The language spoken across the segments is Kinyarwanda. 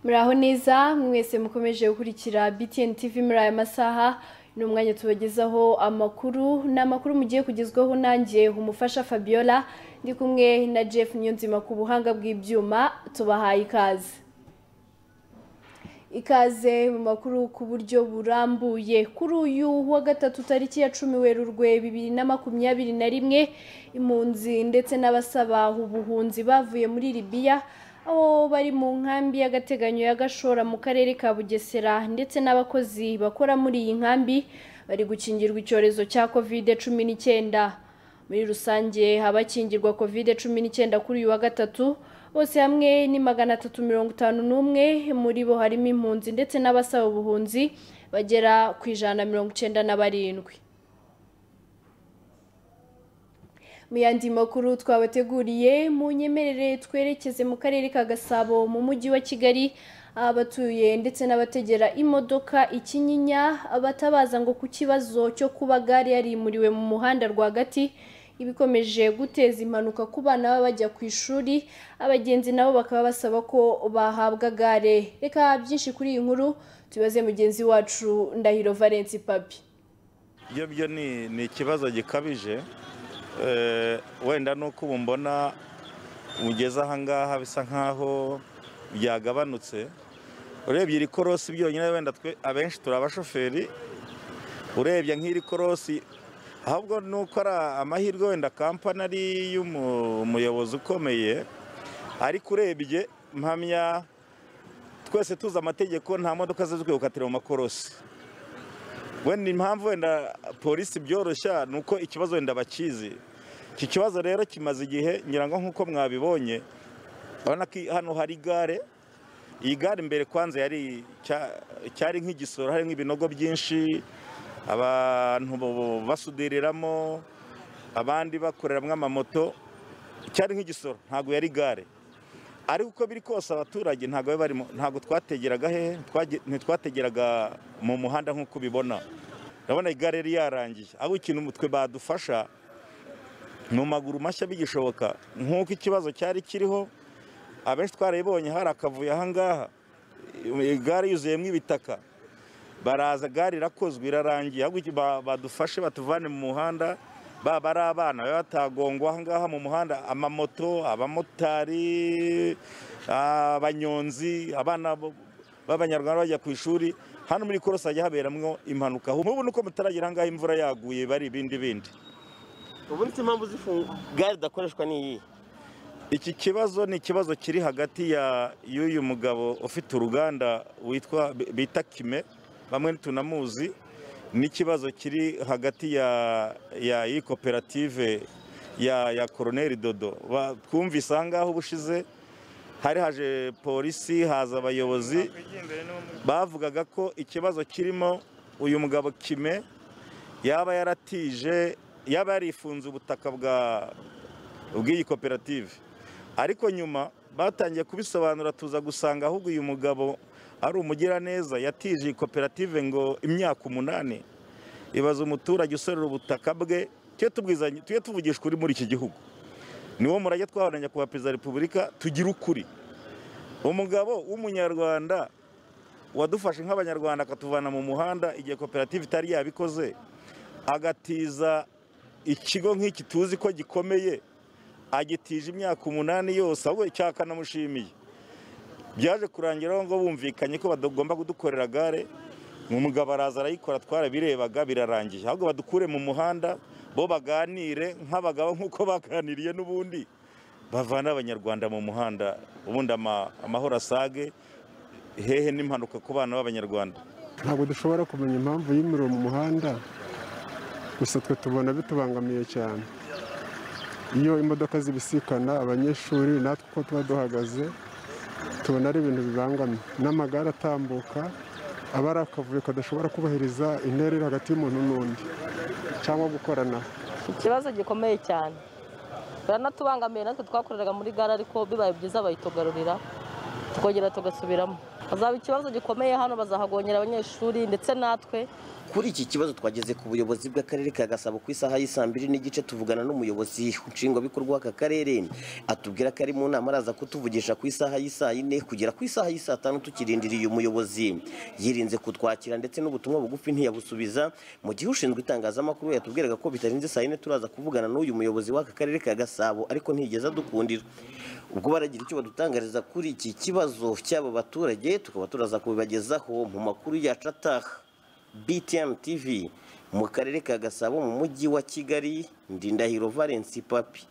muraho neza mwese mukomeje gukurikira btn tv muri aya masaha ni umwanya tubagezaho amakuru ni amakuru mugiye kugezwaho nanjye umufasha fabiola ndi kumwe na jeff niyonzima ku buhanga bw'ibyuma tubahaye ikaze ikaze mu makuru ku buryo burambuye kuri uyu wa gatatu tariki ya cumi werurwe bibiri na makumyabiri na rimwe impunzi ndetse n'abasaba ubuhunzi bavuye muri libiya aho bari mu nkambi y'agateganyo ya gashora mu karere ka bugesera ndetse n'abakozi bakora muri iyi nkambi bari gukingirwa icyorezo cya kovide cumi n'icyenda muri rusange abakingirwa kovide cumi n'icyenda kuri uyu wa gatatu bose hamwe ni magana atatu mirongo itanu n'umwe muri bo harimo impunzi ndetse n'abasaba ubuhunzi bagera ku ijana na mirongo icyenda na barindwi mu yandi makuru twabateguriye mu nyemerere twerekeze mu karere ka gasabo mu mujyi wa kigali abatuye ndetse n'abategera imodoka ikinyinya batabaza ngo ku kibazo cyo kuba gare yarimuriwe mu muhanda rwagati ibikomeje guteza impanuka ku bana baba bajya ku ishuri abagenzi nabo bakaba basaba ko bahabwa gare reka byinshi kuri iyi nkuru tubaze mugenzi wacu ndahiro valence papi ibyo byo ni ni ikibazo gikabije Eh, wenda nuko ubu mbona ugeze ahangaha bisa nkaho byagabanutse urebye iri korosi byonyine wenda twe abenshi turi abashoferi urebye nk'iri korosi ahubwo nuko ari amahirwe wenda kampani ari y'umuyobozi ukomeye ariko urebye mpamya twese tuzi amategeko nta modoka zizwi gukatira mu makorosi wenda impamvu wenda polisi byoroshya ni uko ikibazo wenda bakizi iki kibazo rero kimaze igihe ngira ngo nk'uko mwabibonye urabona ko hano hari gare iyi gare mbere kwanza yari cya- cyari nk'igisoro hari nk'ibinogo byinshi abantu bo- basudiriramo abandi bakoreramo amamoto cyari nk'igisoro ntabwo yari gare ariko uko biri kose abaturage ntabwo bari barimo ntabwo twategeraga hehe Twage- ntitwategeraga mu muhanda nk'uko ubibona urabona igare yari yarangiye aho ikintu umutwe badufasha mu maguru mashya bigishoboka nk'uko ikibazo cyari kiriho abenshi twarayibonye hari akavuyo ahangaha igare yuzuyemo ibitaka baraza gare irakozwe irarangiye ahubwo iki- ba- badufashe batuvane mu muhanda baba ari abana baba batagongwa ahangaha mu muhanda amamoto abamotari abanyonzi abana bo- b'abanyarwanda bajya ku ishuri hano muri korosi hajya haberamwo impanuka ubu nuko mutaragera ahangaha imvura yaguye bari ibindi bindi ubundi se impamvu zifunga gare idakoreshwa ni iyihe iki kibazo ni ikibazo kiri hagati ya y'uyu mugabo ufite uruganda witwa bita kime bamwe tunamuzi n'ikibazo kiri hagati ya ya iyi koperative ya ya koroneri dodo Ba- twumvise ahangaha ubushize hari haje polisi haza abayobozi bavugaga ko ikibazo kirimo uyu mugabo kime yaba yaratije yaba yarifunze ubutaka bwa bw'iyi koperative ariko nyuma batangiye kubisobanura tuza gusanga ahubwo uyu mugabo ari umugiraneza yatije iyi koperative ngo imyaka umunani ibaza umuturage usorera ubutaka bwe tujye tubwizanya tujye tuvugisha ukuri muri iki gihugu niwo murage twaharanira kuba perezida wa repubulika tugire ukuri umugabo w'umunyarwanda wadufashe nk'abanyarwanda akatuvana mu muhanda igihe koperative itari yabikoze agatiza ikigo nk'iki tuzi ko gikomeye agitije imyaka umunani yose ahubwo icyakanamushimiye byaje kurangira aho ngo bumvikanye ko bagomba kudukorera gare umugabo araza arayikora twarabirebaga birarangiye ahubwo badukure mu muhanda bo baganire nk'abagabo nk'uko baganiriye n'ubundi bavane abanyarwanda mu muhanda ubundi ama- amahoro asage hehe n'impanuka ku bana b'abanyarwanda ntabwo dushobora kumenya impamvu y'umuriro mu muhanda gusa twe tubona bitubangamiye cyane iyo imodoka zibisikana abanyeshuri natwe uko tuba duhagaze tubona ari ibintu bibangamiye n'amagare atambuka aba ari akavuyo kadashobora kubahiriza intera iri hagati y'umuntu n'undi cyangwa gukoranaho ikibazo gikomeye cyane baranatubangamiye natwe twakoreraga muri gare ariko bibaye byiza bayitugarurira tukongera tugasubiramo hazaba ikibazo gikomeye hano bazahagongera abanyeshuri ndetse natwe Kuri iki kibazo twageze ku buyobozi bw'akarere ka Gasabo ku isaha y'isaa mbiri n'igice tuvugana n'umuyobozi nshingwabikorwa w'aka karere atubwira ko ari mu nama araza kutuvugisha ku isaha y'isaa yine kugera ku isaha y'isaa tanu tukirindiriye umuyobozi yirinze kutwakira ndetse n'ubutumwa bugufi ntiyabusubiza mu gihe ushinzwe itangazamakuru yatubwiraga ko bitarenze saa yine turaza kuvugana n'uyu muyobozi w'aka karere ka Gasabo ariko ntiyigeze adukundira ubwo baragira icyo badutangariza kuri iki kibazo cy'aba baturage tukaba turaza kubibagezaho mu makuru yacu ataha BTN TV mu karere ka Gasabo mu mujyi wa Kigali Ndindahiro Valence Papi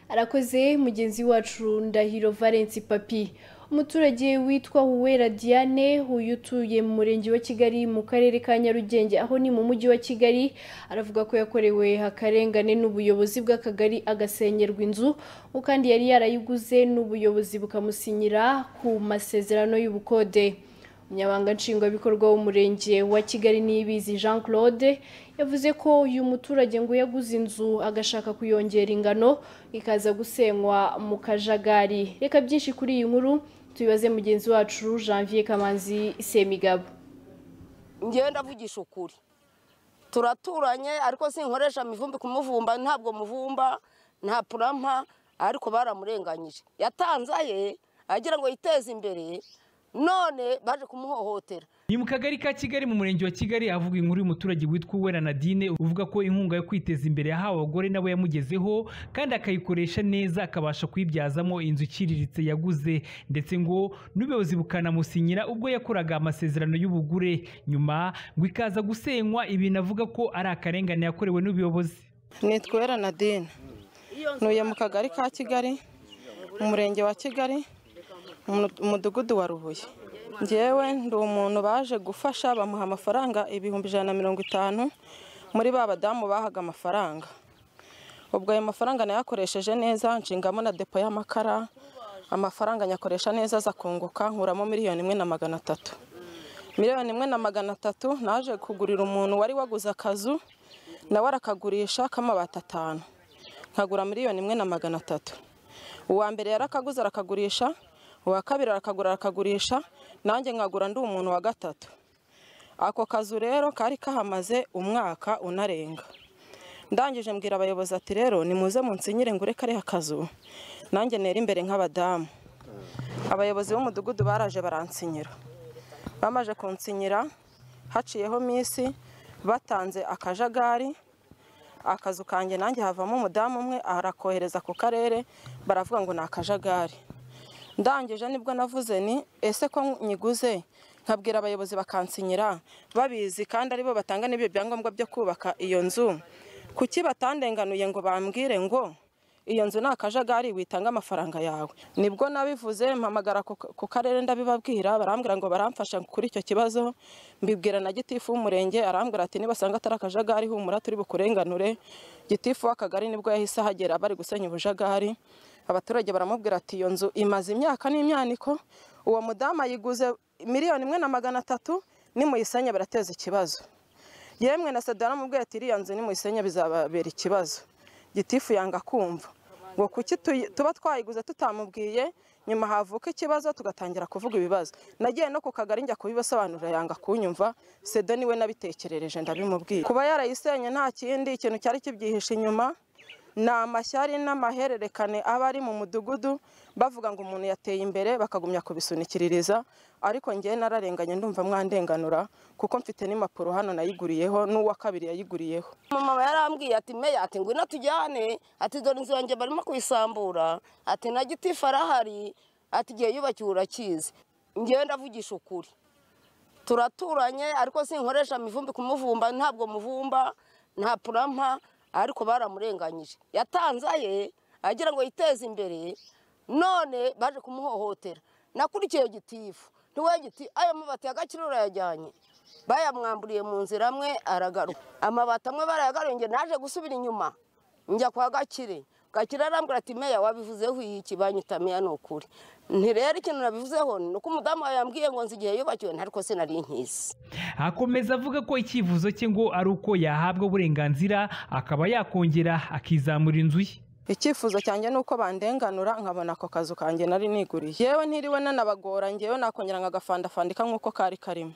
arakoze mugenzi wacu ndahiro valence papi umuturage witwa huwera diane uyu utuye mu murenge wa kigali mu karere ka nyarugenge aho ni mu mujyi wa kigali aravuga ko yakorewe akarengane n'ubuyobozi bw'akagari agasengerwa inzu ngo kandi yari yarayiguze n'ubuyobozi bukamusinyira ku masezerano y'ubukode umunyamabanga nshingwabikorwa w'umurenge wa kigali niyibizi jean claude yavuze ko uyu muturage ngo yaguze inzu agashaka kuyongera ingano ikaza gusenywa mu kajagari reka byinshi kuri iyi nkuru tubibaze mugenzi wacu janvier kamanzi semigabo ngewe ndavugisha ukuri turaturanye ariko sinkoresha mivumbi kumuvumba ntabwo muvumba nta purampa ariko baramurenganyije yatanze aye agira ngo yiteze imbere none baje kumuhohotera ni mu kagari ka kigali mu murenge wa kigali avuga inkuru y'umuturage witwa uwera nadine uvuga ko inkunga yo kwiteza imbere yahawe abagore nabo yamugezeho kandi akayikoresha neza akabasha kuyibyazamo inzu iciriritse yaguze ndetse ngo n'ubuyobozi bukanamusinyira ubwo yakoraga amasezerano y'ubugure nyuma ngo ikaza gusenywa ibintu avuga ko ari akarengane yakorewe n'ubuyobozi nitwa Uwera Nadine ntuye mu kagari ka kigali mu murenge wa kigali mu mudugudu wa rubuye ngewe ndi umuntu baje gufasha bamuha amafaranga ibihumbi ijana na mirongo itanu muri ba badamu bahaga amafaranga ubwo ayo mafaranga nayakoresheje neza nshingamo na depo y'amakara amafaranga nyakoresha neza aza kunguka nkuramo miliyoni imwe na magana atatu miliyoni imwe na magana atatu naje kugurira umuntu wari waguze akazu nawe arakagurisha k'amabati atanu nkagura miliyoni imwe na magana atatu uwa mbere yarakaguze arakagurisha uwa kabiri arakagura arakagurisha nanjye nkagura ndi umuntu wa gatatu ako kazu rero kari kahamaze umwaka unarenga ndangije mbwira abayobozi ati rero nimuze munsinyire ngure kariya kazu nanjye nera imbere nk'abadamu abayobozi b'umudugudu baraje baransinyira bamaze kunsinyira haciyeho minsi batanze akajagari akazu kanjye nanjye havamo umudamu umwe arakohereza ku karere baravuga ngo ni akajagari ndangije nibwo navuze ni ese ko nyiguze nkabwira abayobozi bakansinyira babizi kandi aribo batanga n'ibyo byangombwa byo kubaka iyo nzu kuki batandenganuye ngo bambwire ngo iyo nzu ni akajagari witanga amafaranga yawe nibwo nabivuze mpamagara ku- ku karere ndabibabwira barambwira ngo baramfasha kuri icyo kibazo mbibwira na gitifu w'umurenge arambwira ati nibasanga atari akajagari humura turi bukurenganure gitifu w'akagari nibwo yahise ahagera bari gusenya ubujagari abaturage baramubwira ati iyo nzu imaze imyaka n'imyaniko uwo mudamu ayiguze miliyoni imwe na magana atatu nimuyisenye birateza ikibazo yemwe na sadara mubwiye ati iriya nzu nimuyisenye bizababera ikibazo gitifu yanga kumva ngo kuki tuyi- tuba twayiguze tutamubwiye nyuma havuka ikibazo tugatangira kuvuga ibibazo nagiye no ku kagari njya kubibasobanurira yanga kunyumva sedo niwe nabitekerereje ndabimubwiye kuba yarayisenye nta kindi ikintu cyari kibyihishe inyuma ni amashyari n'amahererekane aba ari mu mudugudu bavuga ngo umuntu yateye imbere bakagumya kubisunikiririza ariko ngewe nararenganye ndumva mwandenganura kuko mfite n'impapuro hano nayiguriyeho n'uwa kabiri yayiguriyeho mama yarambwiye ati meya ati ngwino tujyane ati dore inzu yanjye barimo kuyisambura ati na gitifu arahari ati igihe yubakiwe urakizi ngewe ndavugisha ukuri turaturanye ariko sinkoresha mivumbi kumuvumba ntabwo muvumba nta purampa ariko baramurenganyije yatanze aye agira ngo yiteze imbere none baje kumuhohotera nakurikiye gitifu ntiwe giti ayo mabati ya gakiro urayajyanye bayamwamburiye mu nzira amwe aragaruka amabati amwe barayagaruye njye naje gusubira inyuma njya kwa gakire gakire arambwira ati meya wabivuzeho iki banyita meya ni ukuri ntirero ikintu nabivuzeho ni uko umudamu wawe yambwiye ngo nzi igihe yubakiwe ntariko sinari nkizi akomeza avuga ko icyifuzo cye ngo ari uko yahabwa uburenganzira akaba yakongera akizamura inzu ye icyifuzo cyanjye ni uko bandenganura nkabona ako kazu kanjye nari niguriye yewe ntiriwe nanabagora ngewe nakongera nkagafandafandika nk'uko kari karimo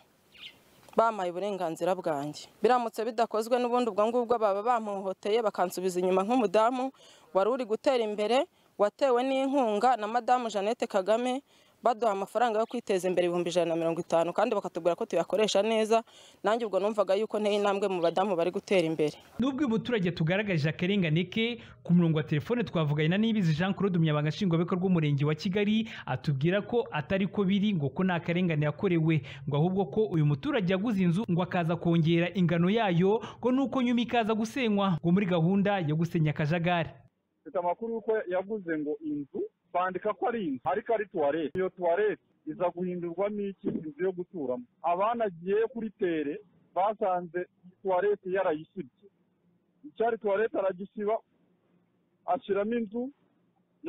bampaye uburenganzira bwanjye biramutse bidakozwe n'ubundi ubwo ngubwo baba bampohoteye bakansubiza inyuma nk'umudamu wari uri gutera imbere watewe n'inkunga na madamu jeannette kagame baduha amafaranga yo kwiteza imbere ibihumbi ijana na mirongo itanu kandi bakatubwira ko tuyakoresha neza nanjye ubwo numvaga yuko nteye intambwe mu badamu bari gutera imbere nubwo uyu muturage tugaragaje akarengane ke ku murongo wa telefone twavuganye na nibizi jean claude umunyabanga nshingwabikorwa w'umurenge wa kigali atubwira ko atari ko biri ngo ko nta karengane yakorewe ngo ahubwo ko uyu muturage yaguze inzu ngo akaza kongera ingano yayo ngo nuko nyuma ikaza gusenywa ngo muri gahunda yo gusenya akajagari mfite amakuru y'uko yaguze ngo inzu bandika ko ari inzu ariko ari tuwarete iyo tuwarete iza guhindurwamo iki inzu yo guturamo abanagiye kuri tere basanze tuwarete yarayisibye icyari tuwarete aragisiba ashyiramo inzu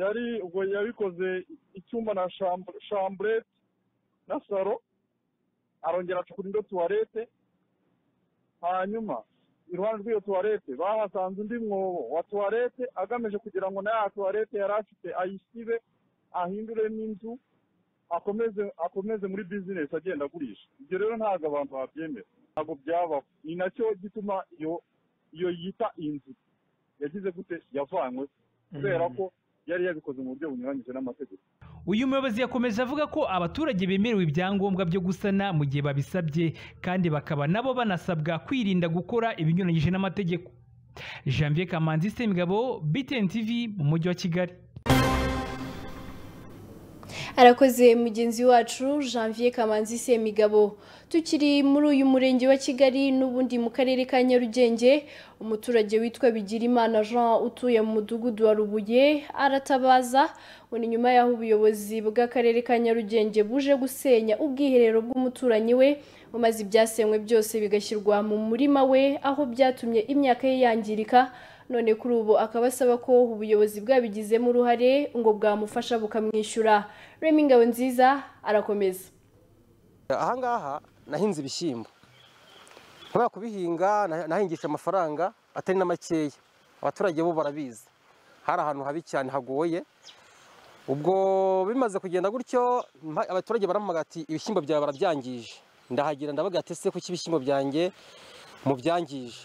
yari ubwo yabikoze icyumba na shambu- shamburete na saro arongera acukura indi tuwarete hanyuma iruhande rw'iyo tuwarete bahasanze undi mwobo wa tuwarete agamije kugira ngo na ya tuwarete yari afite ayisibe ahinduremo inzu akomeze akomeze muri bizinesi agenda agurisha ibyo rero ntabwo abantu babyemera ntabwo byabaho ni nacyo gituma iyo iyo yita inzu yagize gute yavanywe kubera ko yari yabikoze mu buryo bunyuranyije n'amategeko uyu muyobozi yakomeje avuga ko abaturage bemerewe ibyangombwa byo gusana mu gihe babisabye kandi bakaba nabo banasabwa kwirinda gukora ibinyuranyije n'amategeko janvier kamanzi semigabo btn tv mu mujyi wa kigali arakoze mugenzi wacu janvier kamanzi semigabo tukiri muri uyu murenge wa kigali n'ubundi mu karere ka nyarugenge umuturage witwa bigirimana jean utuye mu mudugudu wa rubuye aratabaza ngo ni nyuma y'aho ubuyobozi bw'akarere ka nyarugenge buje gusenya ubwiherero bw'umuturanyi we maze ibyasenywe byose bigashyirwa mu murima we aho byatumye imyaka ye yangirika none kuri ubu akaba asaba ko ubuyobozi bwabigizemo uruhare ngo bwamufasha bukamwishyura remi ingabo nziza arakomeza ahangaha nahinze ibishyimbo kubera kubihinga na- nahingisha amafaranga atari na makeya abaturage bo barabizi hari ahantu habi cyane hagoye ubwo bimaze kugenda gutyo mpa- abaturage barampamagara ati ibishyimbo byawe barabyangije ndahagira ndabaga ati se kuki ibishyimbo byanjye mubyangije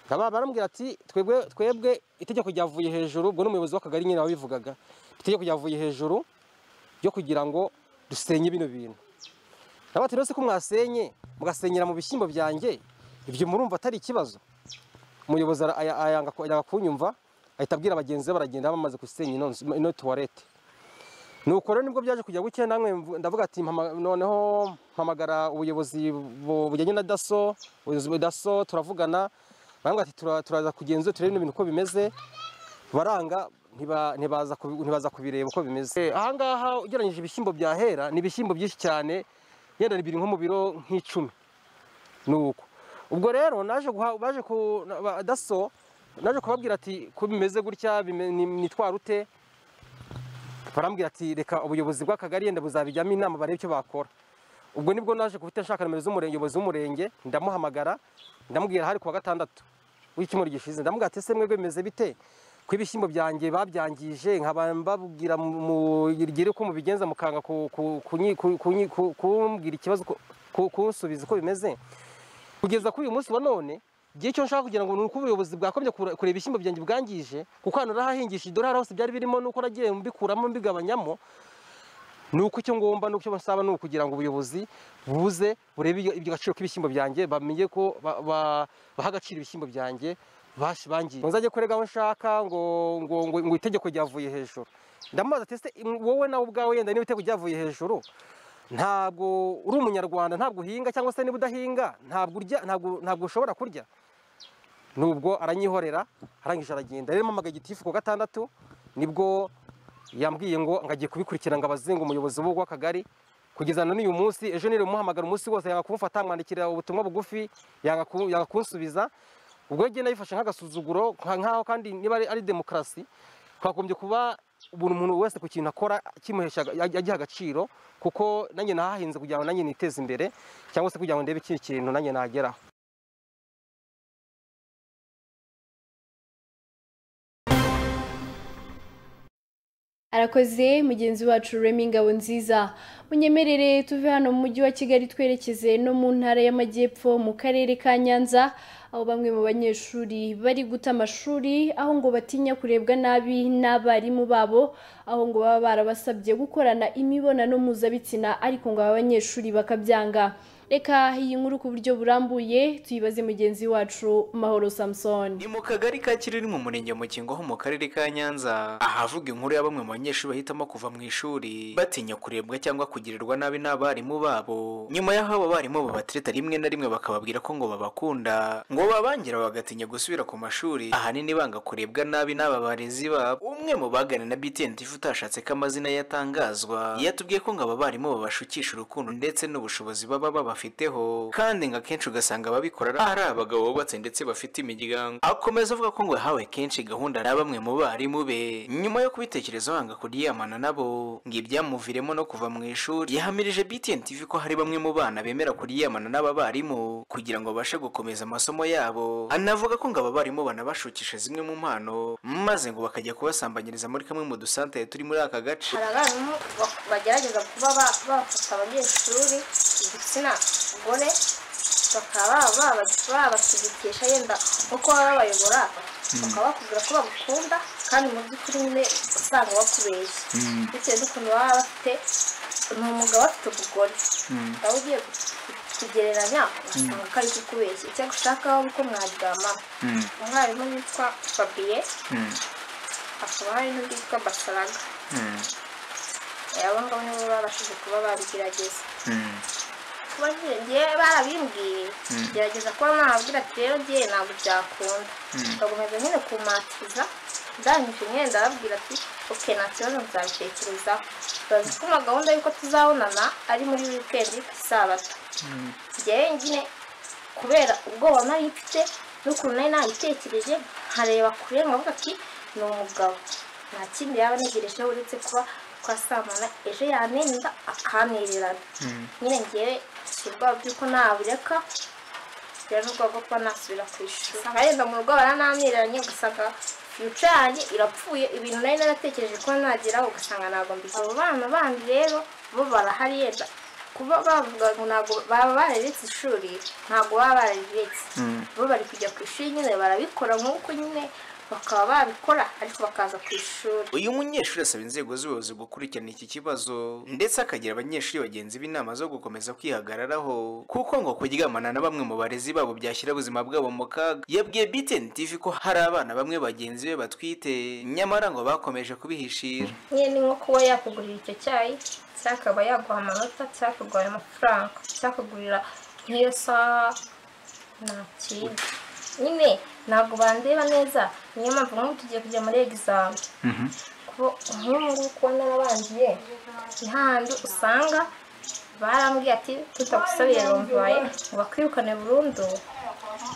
nkaba barambwira ati twebwe twebwe itegeko ryavuye hejuru ubwo n'umuyobozi w'akagari nyine wabivugaga itegeko ryavuye hejuru ryo kugira ngo dusenye bino bintu nabo ati rero ko mwasenye mugasenyera mu bishyimbo byanjye ibyo murumva atari ikibazo umuyobozi ara- aya- ayanga ku- ayanga kunyumva ahita abwira bagenzi be baragenda bamaze gusenya ino nzu- ino tuwarete nuko rero nibwo byaje kujya gutya namwe mvu- ndavuga ati mpama- noneho mpamagara ubuyobozi bu- bujyanye na daso ubuyobozi bwa daso turavugana barambwira ati "Tura- turaza kugenzura turebe ibintu uko bimeze baranga ntiba- ntibaza kubi- ntibaza kubireba uko bimeze Eh, ahangaha ugereranyije ibishyimbo bya hera ni ibishyimbo byinshi cyane yenda biri nko mu biro nk'icumi ni uko ubwo rero naje guha baje ku na- ba- daso naje kubabwira ati ko bimeze gutya bime- ni- nitwara ute barambwira ati reka ubuyobozi bw'akagari yenda buzabijyamo inama barebe icyo bakora ubwo nibwo naje guhita nshaka nimero z'umuyobozi w'umurenge ndamuhamagara ndamubwira hari kuwa gatandatu w'icyumweru gishize ndamubwira ati ese mwebwe bimeze bite ko ibishyimbo byanjye babyangije nkaba mbabwira mugire uko mubigenza mukanga ku- ku- kunyi- ku- kunyi- ku- kumbwira ikibazo uko- ku- kunsubiza uko bimeze kugeza kuri uyu munsi wa none igihe cyo nshaka kugira ngo ni uko ubuyobozi bwakomye kure- kureba ibishyimbo byanjye bwangije kuko ahantu nahahingisha idolari hose byari birimo nuko nagiye mbikuramo mbigabanyamo ni uko icyo ngomba n'icyo basaba ni ukugira ngo ubuyobozi buze burebe ibyo- ibyo gaciro k'ibishyimbo byanjye bamenye ko ba- ba- baha agaciro ibishyimbo byanjye bashi- bangiye ngo nzajye kurega aho nshaka ngo ngo ngo, ngo itegeko ryavuye hejuru ndamubaza ati ese im- wowe nawe ubwawe yenda niba itegeko ryavuye hejuru ntabwo uri umunyarwanda ntabwo uhinga cyangwa se niba udahinga ntabwo urya ntabwo ntabwo ushobora kurya nubwo aranyihorera arangije aragenda rero mpamagaye gitifu ku wa gatandatu nibwo yambwiye ngo ngagiye kubikurikira ngo abaze ngo umuyobozi w'akagari kugeza na n'uyu munsi ejo nire umuhamagara umunsi wose yanga kumufata amwandikira ubutumwa bugufi yanga ku- yanga kunsubiza ubwo ngenda yifashe nk'agasuzuguro nka- nk'aho kandi niba ari- ari demokarasi twagombye kuba buri muntu wese ku kintu akora kimuhesha agiha agaciro kuko nanjye nahahinze kugira ngo nanjye niteze imbere cyangwa se kugira ngo ndebe ikindi kintu nanjye nageraho arakoze mugenzi wacu rurema ingabo nziza munyemerere tuve hano mu mujyi wa kigali twerekeze no mu ntara y'amajyepfo mu karere ka nyanza aho bamwe mu banyeshuri bari guta amashuri aho ngo batinya kurebwa nabi n'abarimu babo aho ngo baba barabasabye gukorana imibonano mpuzabitsina ariko ngo aba banyeshuri bakabyanga reka iyi nkuru ku buryo burambuye tuyibaze mugenzi wacu mahoro samusoni ni mu kagari ka kiriri mu murenge mu kingo ho mu karere ka nyanza ahavuga inkuru ya bamwe mu banyeshuri bahitamo kuva mu ishuri batinya kurebwa cyangwa kugirirwa nabi n'abarimu babo nyuma y'aho abo barimu babatereta rimwe na rimwe bakababwira ko ngo babakunda ngo babangira bagatinya gusubira ku mashuri ahanini banga kurebwa nabi n'aba barezi babo umwe mu bagana na btn tifu utashatse ko amazina yatangazwa yatubwiye ko ngo aba barimu babashukisha urukundo ndetse n'ubushobozi baba babafite bafiteho kandi ngo akenshi ugasanga ababikora ari abagabo bubatse ndetse bafite imiryango akomeza avuga ko ngo yahawe kenshi gahunda na bamwe mu barimu be nyuma yo kubitekerezaho anga kuryamana nabo ngo ibyamuviremo no kuva mu ishuri yahamirije btn tv ko hari bamwe mu bana bemera kuryamana n'aba barimu kugira ngo babashe gukomeza amasomo yabo anavuga ko ngo aba barimu banabashukisha zimwe mu mpano maze ngo bakajya kubasambanyiriza muri kamwe mu dusantere turi muri aka gace hari abarimu bagerageza kuba bafata abanyeshuri igitsina gore bakaba babashigikisha yenda nkuko baba babayobora bakabakubwira ko bagukunda kandi mu by'ukuri nyine usanga bakubeshya bitewe n'ukuntu baba bafite ni umugabo bafite ubugore waba ugiye kugereranya usanga ko ari kukubeshya icyo gushaka wowe uko mwaryama umwarimu witwa fabiye hakaba hari n'undi witwa basaraga abo ngabo nibo babashije kuba babigerageza kuba njye barabimbwiye gerageza kuba mwababwira ati rero njye ntabwo byakunda bagakomeza nyine kumatiriza ndangije nyine ndababwira ati oke nta kibazo nzabitekerezaho bazi ko ama gahunda y'uko tuzabonana ari muri wikendi ku isabato njyewe nyine kubera ubwoba nari mfite n'ukuntu nari nayitekereje nkareba kure nkavuga ati ni umugabo nta kindi yaba anegerejeho uretse kuba twasamana ejo yanenda akanirerana nyine ngewe ubwoba bw'uko nabureka rero n'ubwoba bwo kuba nasubira ku ishuri usanga yenda mu rugo barananiranye ugasanga fiyuca yanjye irapfuye ibintu nari naratekereje kuba nageraho ugasanga ntabwo mbizi abo bana bandi rero bo barahari yenda kuba bavuga ngo ntabwo baba bararetse ishuri ntabwo baba barariretse bo bari kujya ku ishuri nyine barabikora nk'uko nyine bakaba babikora ariko bakaza ku ishuri uyu munyeshuri asaba inzego z'ubuyobozi gukurikirana iki kibazo ndetse akagira abanyeshuri bagenzi be inama zo gukomeza kwihagararaho kuko ngo kuryamana na bamwe mu barezi babo byashyira ubuzima bwabo mu kaga yabwiye btn tv ko hari abana bamwe bagenzi be batwite nyamara ngo bakomeje kubihishira nyine ni nko kuba yakugurira icyo cyayi cyangwa akaba yaguha amanota cyangwa akaguha amafaranga cyangwa akagurira nk'iyo saha nta kindi nyine ntabwo bandeba neza niyo mpamvu nk'ubu tugiye kujya muri egizame nk'ubu kuba narabangiye handi usanga barambwiye ati tutagusabiye romvaye ngo bakwirukane burundu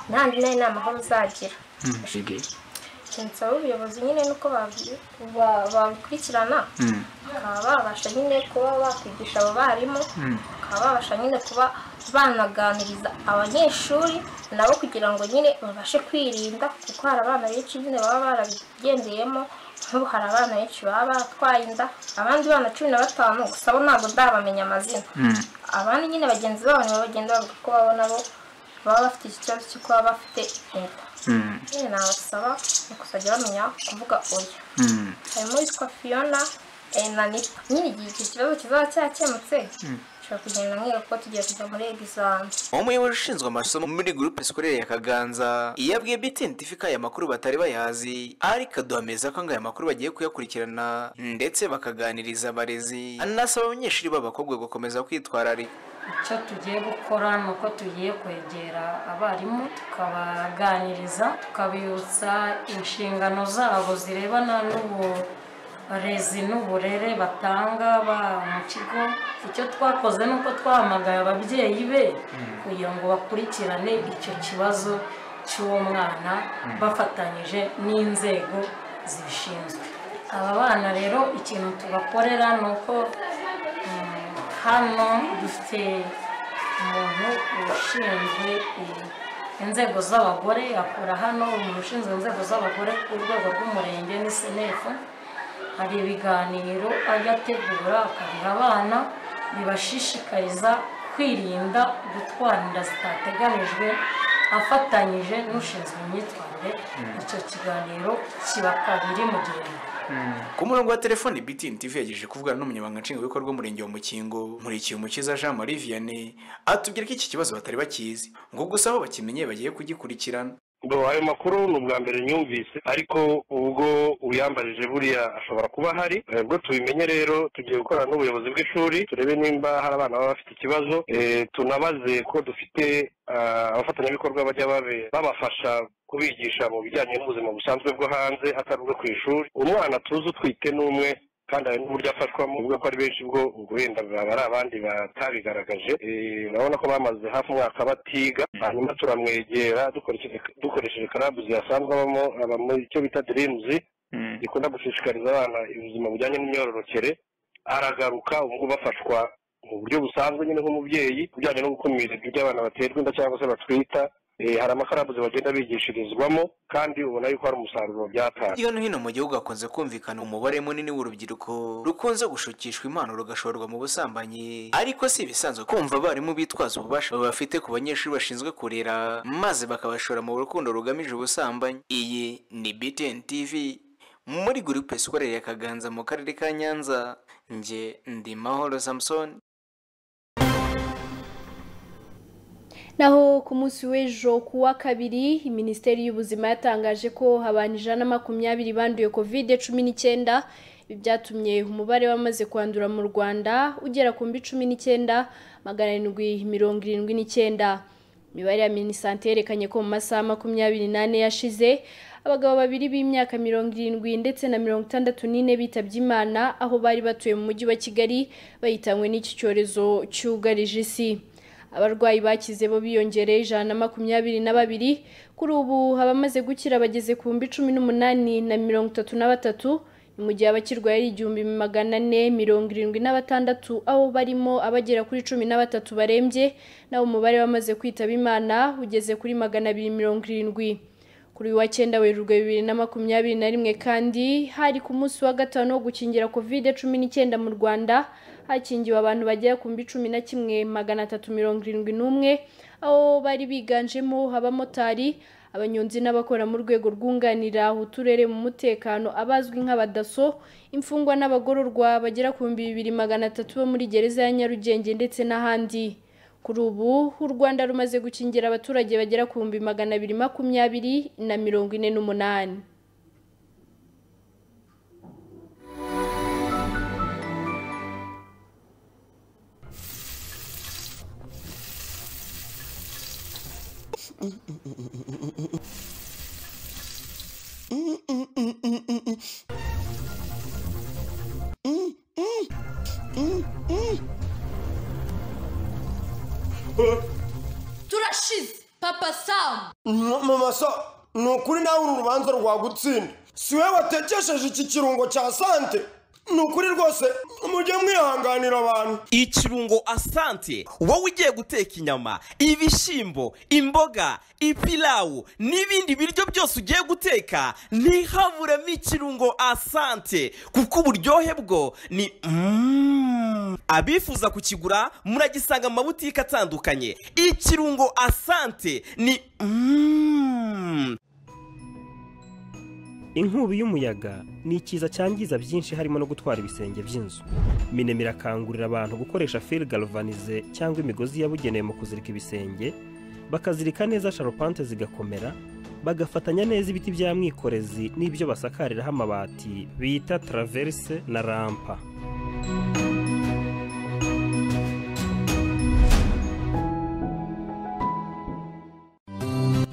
ntandi nayo ni amahoro uzagira nsaba ubuyobozi nyine nuko babukurikirana bakaba babasha nyine kuba bakwigisha abo barimu bakaba babasha nyine kuba banaganiriza abanyeshuri nabo kugira ngo nyine babashe kwirinda kuko hari abana benshi nyine baba barabigendeyemo nk'ubu hari abana benshi baba batwaye inda abandi bana cumi na batanu gusa bo ntabwo ndabamenya amazina abandi nyine bagenzi babo nibo bagenda bavuga ko babo nabo baba bafite iki kibazo cyo kuba bafite inda nyine nabasaba ni kuzajya bamenya kuvuga oya harimo uwitwa fiyona na nipa nyine igihe icyo kibazo kizaba cyakemutse umuyobozi ushinzwe amasomo muri gurupe sikorere ya kaganza iyo abwiye btn tifika aya makuru batari bayazi ariko aduhamiriza ko ngo aya makuru bagiye kuyakurikirana ndetse bakaganiriza abarezi anasaba abanyeshuri b'abakobwa gukomeza kwitwararika icyo tugiye gukora ni uko tugiye kwegera abarimu tukabaganiriza tukabibutsa inshingano zabo zirebana n'uburezi n'uburere batanga mu kigo icyo twakoze ni uko twahamagaye ababyeyi be kugira ngo bakurikirane icyo kibazo cy'uwo mwana bafatanyije n'inzego zibishinzwe aba bana rero ikintu tubakorera ni uko hano dufite umuntu ushinzwe inzego z'abagore akora hano umuntu ushinzwe inzego z'abagore ku rwego rw'umurenge n'isenefu hari ibiganiro ajya ategura akabiha abana bibashishikariza kwirinda gutwara inda zitateganijwe afatanyije n'ushinzwe imyitwarire icyo kiganiro kiba kabiri mu gihembwe ku murongo wa telefoni BTN TV yagejeje kuvugana n'umunyamabanga nshingwabikorwa w'umurenge wa Mukingo Nkurikiye umukiza Jean Marie Vianney atubwira ko iki kibazo batari bakizi ngo gusa aho bakimenye bagiye kugikurikirana ngo ayo makuru ni ubwa mbere nyumvise ariko ubwo uyambajije buriya ashobora kuba ahari ubwo tubimenye rero tugiye gukorana n'ubuyobozi bw'ishuri turebe nimba hari abana baba bafite ikibazo eh, tunabaze ko dufite ah, abafatanyabikorwa bajya babe babafasha kubigisha mu bijyanye n'ubuzima busanzwe bwo hanze atari ubwo ku ishuri umwana tuzi utwite ni umwe kandi hari n'uburyo afashwamo uvuga ko ari benshi bwo ubwo wenda baba ari abandi batabigaragaje Eh, urabona ko bamaze hafi umwaka batiga hanyuma turamwegera dukoresheje dukoresheje karabu ziyasanzwe abamo aba mu icyo bita dirimuzi gikunda gushishikariza abana ubuzima bujyanye n'imyororokere aragaruka ubu ngubu bafashwa mu buryo busanzwe nyine nk'umubyeyi ku bijyanye no gukumira ibyo abana baterwa inda cyangwa se batwita Eh, hari amakarabuzi bagenda bigishirizwamo kandi ubona yuko hari umusaruro byatanze Hirya no hino mu gihugu hakunze kumvikana umubare munini w'urubyiruko rukunze gushukishwa impano rugashorwa mu busambanyi ariko si ibisanzwe kumva abarimu bitwaza ububasha bafite ku banyeshuri bashinzwe kurera maze bakabashora mu rukundo rugamije ubusambanyi iyi ni BTN TV muri gurupe sikorere ya Kaganza mu karere ka Nyanza nge ndi Mahoro Samson naho ku munsi w'ejo ku wa kabiri minisiteri y'ubuzima yatangaje ko abantu ijana na makumyabiri banduye kovide cumi n'icyenda ibi byatumye umubare wamaze kwandura mu rwanda ugera ku mbi cumi n'icyenda magana arindwi mirongo irindwi n'icyenda imibare ya minisante yerekanye ko mu masaha makumyabiri n'ane yashize abagabo babiri b'imyaka mirongo irindwi ndetse na mirongo itandatu n'ine bitabye imana aho bari batuye mu mujyi wa kigali bahitanywe n'iki cyorezo cyugarije isi abarwayi bakize bo biyongereye ijana na makumyabiri na babiri kuri ubu abamaze gukira bageze ku bihumbi cumi n'umunani na mirongo itatu na batatu ni mu gihe abakirwaye ari igihumbi magana ane mirongo irindwi na batandatu aho barimo abagera kuri cumi na batatu barembye naho umubare wamaze kwitaba imana ugeze kuri magana abiri mirongo irindwi kuri uyu wa cyenda werurwe bibiri na makumyabiri na rimwe kandi hari ku munsi wa gatanu wo gukingira kovide cumi n'icyenda mu rwanda hakingiwe abantu bagera ku mbi cumi na kimwe magana atatu mirongo irindwi n'umwe aho bari biganjemo abamotari abanyonzi n'abakora mu rwego rwunganira uturere mu mutekano abazwi nk'abadaso imfungwa n'abagororwa bagera ku bihumbi bibiri magana atatu bo muri gereza ya nyarugenge ndetse n'ahandi kuri ubu u rwanda rumaze gukingira abaturage bagera ku bihumbi magana abiri makumyabiri na mirongo ine n'umunani turashize papa samu mama so ni ukuri nawe uru rubanza rwagutsinda si wowe watekesheje iki kirungo cya sante ni ukuri rwose mujye mwihanganira abantu ikirungo asante wowe ugiye guteka inyama ibishyimbo imboga ipilawu n'ibindi biryo byose ugiye guteka ntihaburemo ikirungo asante kuko uburyohe bwo ni Mm. abifuza kukigura muragisanga mu mabutike atandukanye ikirungo asante ni Mm. inkubi y'umuyaga ni ikiza cyangiza byinshi harimo no gutwara ibisenge by'inzu minema irakangurira abantu gukoresha fil galvanize cyangwa imigozi yabugenewe mu kuzirika ibisenge bakazirika neza sharupante zigakomera bagafatanya neza ibiti bya mwikorezi n'ibyo basakariraho amabati bita traverse na rampa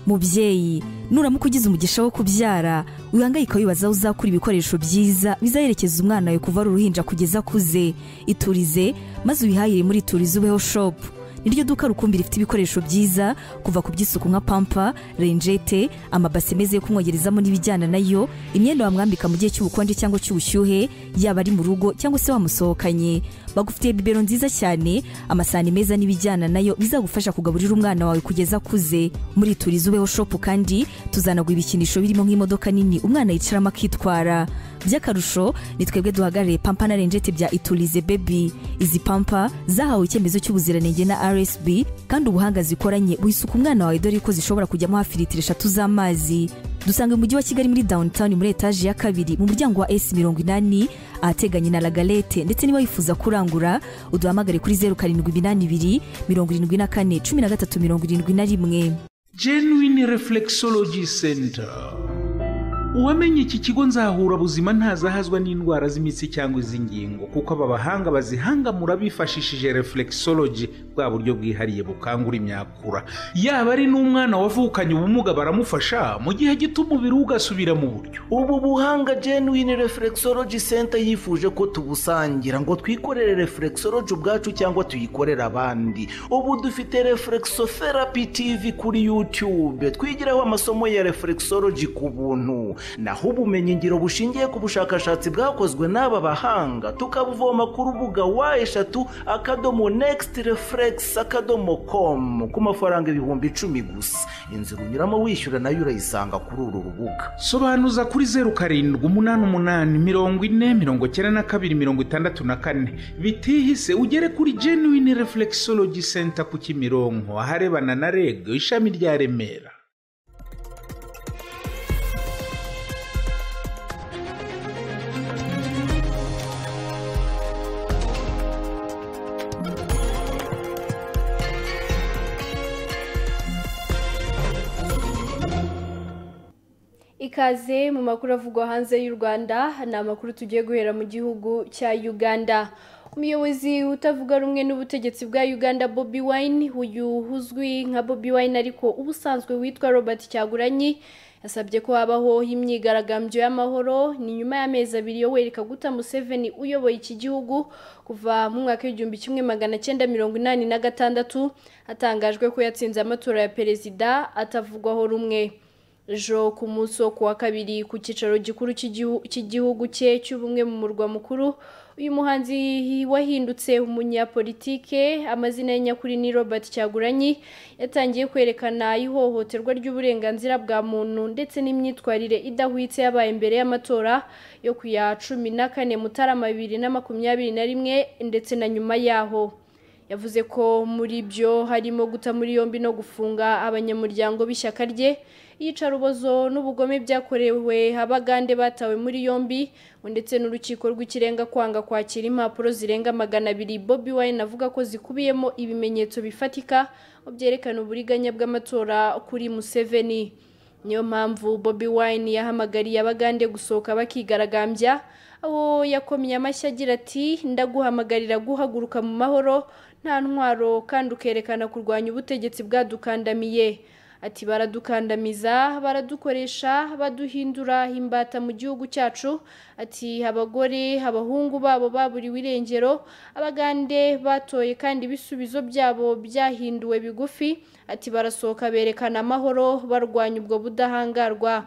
mubyeyi nuramuka ugize umugisha wo kubyara wihangayika wibaza aho uzakura ibikoresho byiza bizaherekeza umwana wawe kuva ari uruhinja kugeza akuze iturize maze ubihahire muri iturize ubeho shopu niryo duka rukumbi rifite ibikoresho byiza kuva ku by'isuku nka pampa renjete amabase meza yo kumwogerezamo n'ibijyana nayo imyenda wamwambika mu gihe cy'ubukonje cyangwa cy'ubushyuhe yaba ari mu rugo cyangwa se wamusohokanye bagufitiye bibero nziza cyane amasahani meza n'ibijyana nayo bizagufasha kugaburira umwana wawe kugeza akuze muri turizi ubeho shopu kandi tuzanagura ibikinisho birimo nk'imodoka nini umwana yicaramo akitwara by'akarusho ni twebwe duhagarariye pampa na renjeti bya iturize bebi izi pampa zahawe icyemezo cy'ubuziranenge na rsb kandi ubuhanga zikoranye buhisuka umwana wawe dore ko zishobora kujyamo hafi litiro eshatu z'amazi dusanga mu mujyi wa kigali muri downtown muri etaje ya kabiri mu muryango wa s mirongo inani ahateganye na lagalete ndetse niba wifuza kurangura uduhamagare kuri zeru karindwi iminani ibiri mirongo irindwi na kane cumi na gatatu mirongo irindwi na rimwe genuine reflexology center uwamenye iki kigo nzahura buzima ntazahazwa n'indwara z'imitsi cyangwa iz'ingingo kuko aba bahanga bazihangamura bifashishije reflexology bwa buryo bwihariye bukangura imyakura yaba ari n'umwana wavukanye ubumuga baramufasha mu gihe gito umubiri we ugasubira mu buryo ubu buhanga genuine reflexology center yifuje ko tubusangira ngo twikorere reflexology ubwacu cyangwa tuyikorere abandi ubu dufite reflexotherapy tv kuri youtube twigiraho amasomo ya reflexology ku buntu naho ubumenyingiro bushingiye ku bushakashatsi bwakozwe n'aba bahanga tukabuvoma ku rubuga wa eshatu akadomo next reflex akadomo com ku mafaranga ibihumbi icumi gusa inzira unyuramo wishyura nayo urayisanga kuri uru rubuga sobanuza kuri zeru karindwi umunani umunani mirongo ine mirongo icyenda na kabiri mirongo itandatu na kane bitihise ugere kuri genuine reflexology center ku kimironko aharebana na reg ishami rya remera ikaze mu makuru avugwa hanze y'u rwanda ni amakuru tugiye guhera mu gihugu cya uganda umuyobozi utavuga rumwe n'ubutegetsi bwa uganda bobi wine uyu uzwi nka bobi wine ariko ubusanzwe witwa robert cyaguranyi yasabye ko habaho imyigaragambyo y'amahoro ni nyuma y'amezi abiri yo wereka guta museveni uyoboye iki gihugu kuva mu mwaka w'igihumbi kimwe magana cyenda mirongo inani na gatandatu hatangajwe ko yatsinze amatora ya perezida atavugwaho rumwe ejo ku munsi wo kuwa kabiri ku cyicaro gikuru cy'igihugu cye cy'ubumwe mu murwa mukuru uyu muhanzi wahindutse umunyapolitike amazina ye nyakuri ni robert cyaguranyi yatangiye kwerekana ihohoterwa ry'uburenganzira bwa muntu ndetse n'imyitwarire idahwitse yabaye imbere y'amatora yo ku ya cumi na kane mutarama bibiri na makumyabiri na rimwe ndetse na nyuma yaho yavuze ko muri byo harimo guta muri yombi no gufunga abanyamuryango b'ishyaka rye iyicarubozo n'ubugome byakorewe abagande batawe muri yombi ndetse n'urukiko rw'ikirenga kwanga kwakira impapuro zirenga magana abiri bobi wine avuga ko zikubiyemo ibimenyetso bifatika mu byerekana uburiganya bw'amatora kuri museveni niyo mpamvu bobi wine yahamagariye abagande gusohoka bakigaragambya aho yakomye amashyi agira ati ndaguhamagarira guhaguruka mu mahoro nta ntwaro kandi ukerekana kurwanya ubutegetsi bwadukandamiye ati baradukandamiza baradukoresha baduhindura imbata mu gihugu cyacu ati abagore abahungu babo baburiwe irengero abagande batoye kandi ibisubizo byabo byahinduwe bigufi ati barasohoka berekana amahoro barwanya ubwo budahangarwa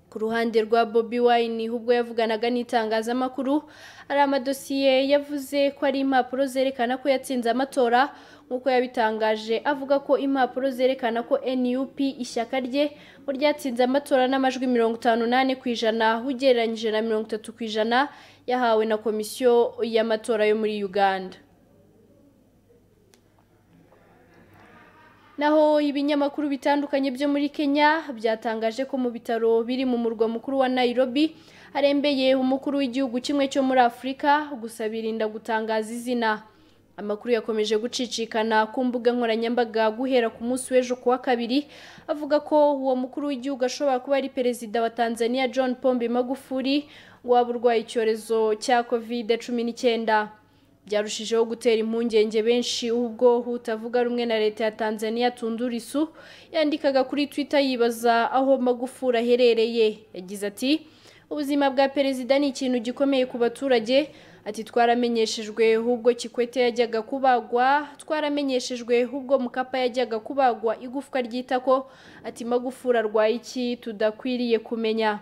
ku ruhande rwa bobi wine ubwo yavuganaga n'itangazamakuru hari amadosiye yavuze ko ari impapuro zerekana ko yatsinze amatora nk'uko yabitangaje avuga ko impapuro zerekana ko nup ishyaka rye ngo ryatsinze amatora n'amajwi mirongo itanu n'ane ku ijana ugereranyije na mirongo itatu ku ijana yahawe na komisiyo y'amatora yo muri uganda naho ibinyamakuru bitandukanye byo muri kenya byatangaje ko mu bitaro biri mu murwa mukuru wa nairobi harembeye umukuru w'igihugu kimwe cyo muri afurika gusa birinda gutangaza izina amakuru yakomeje gucicikana ku mbuga nkoranyambaga guhera ku munsi w'ejo kuwa kabiri avuga ko uwo mukuru w'igihugu ashobora kuba ari perezida wa tanzania john pombe magufuri waba urwaye icyorezo cya kovide cumi n'icyenda byarushijeho gutera impungenge benshi ubwo utavuga rumwe na leta ya tanzania tundurisu yandikaga kuri twitter yibaza aho magufuri aherereye yagize ati ubuzima bwa perezida ni ikintu gikomeye ku baturage ati twaramenyeshejwe ubwo kikwete yajyaga kubagwa twaramenyeshejwe ubwo mukapa yajyaga kubagwa igufwa ry'itako ati magufuri arwaye iki tudakwiriye kumenya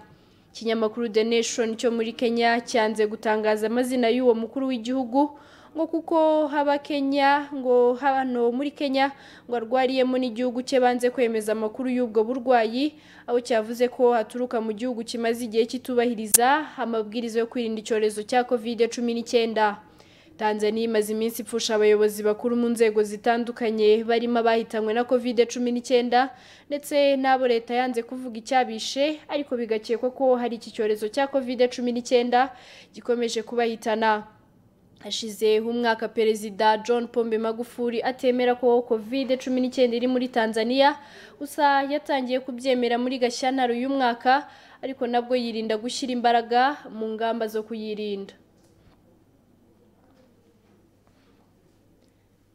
ikinyamakuru the nation cyo muri kenya cyanze gutangaza amazina y'uwo mukuru w'igihugu ngo kuko haba Kenya ngo hano muri Kenya ngo arwariyemo n'igihugu cye banze kwemeza amakuru y'ubwo burwayi aho cyavuze ko haturuka mu gihugu kimaze igihe kitubahiriza amabwiriza yo kwirinda icyorezo cya covid cumi n'icyenda Tanzania imaze iminsi ipfusha abayobozi bakuru mu nzego zitandukanye barimo abahitanywe na covid cumi n'icyenda ndetse n'abo leta yanze kuvuga icyabishe ariko bigakekwa ko hari iki cyorezo cya covid cumi n'icyenda gikomeje kubahitana hashize umwaka perezida john pombe magufuli atemera ko covid cumi n'icyenda iri muri tanzania gusa yatangiye kubyemera muri gashyantare uyu mwaka ariko nabwo yirinda gushyira imbaraga mu ngamba zo kuyirinda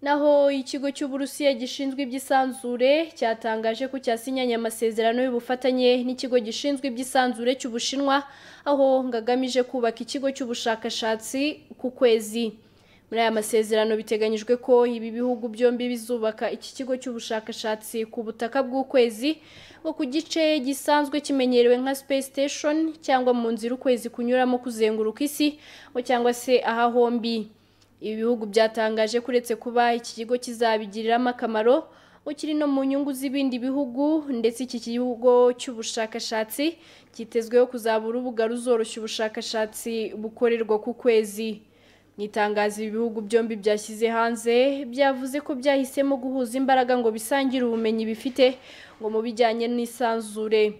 naho ikigo cy'uburusiya gishinzwe iby'isanzure cyatangaje ko cyasinyanye amasezerano y'ubufatanye n'ikigo gishinzwe iby'isanzure cy'ubushinwa aho ngagamije kubaka ikigo cy'ubushakashatsi ku kwezi muri aya masezerano biteganyijwe ko ibi bihugu byombi bizubaka iki kigo cy'ubushakashatsi ku butaka bw'ukwezi ngo ku gice gisanzwe kimenyerewe nka space station cyangwa mu nzira ukwezi kunyuramo kuzenguruka isi ngo cyangwa se aha hombi ibi bihugu byatangaje kuretse kuba iki kigo kizabigiriramo akamaro ngo kiri no mu nyungu z'ibindi bihugu ndetse iki kigo cy'ubushakashatsi cyitezweho kuzabura urubuga ruzoroshya ubushakashatsi bukorerwa ku kwezi mu itangazo ibihugu byombi byashyize hanze byavuze ko byahisemo guhuza imbaraga ngo bisangire ubumenyi bifite ngo mu bijyanye n'isanzure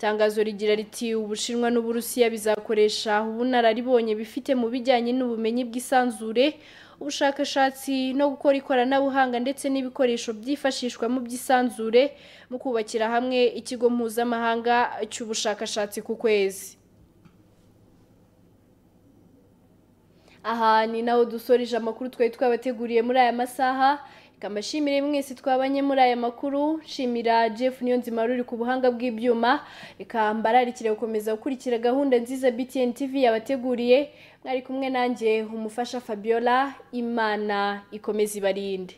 itangazo rigira riti ubushinwa n'uburusiya bizakoresha ubunararibonye bifite mu bijyanye n'ubumenyi bw'isanzure ubushakashatsi no gukora ikoranabuhanga ndetse n'ibikoresho byifashishwa mu by'isanzure mu kubakira hamwe ikigo mpuzamahanga cy'ubushakashatsi ku kwezi aha ni naho dusoreje amakuru twari twabateguriye muri aya masaha kamashimire mwese twabanye muri aya makuru shimira jeff niyo nzima ruri ku buhanga bw'ibyuma reka mbararikire gukomeza gukurikira gahunda nziza btn tv yabateguriye mwari kumwe nanjye umufasha fabiola imana ikomeza ibarinde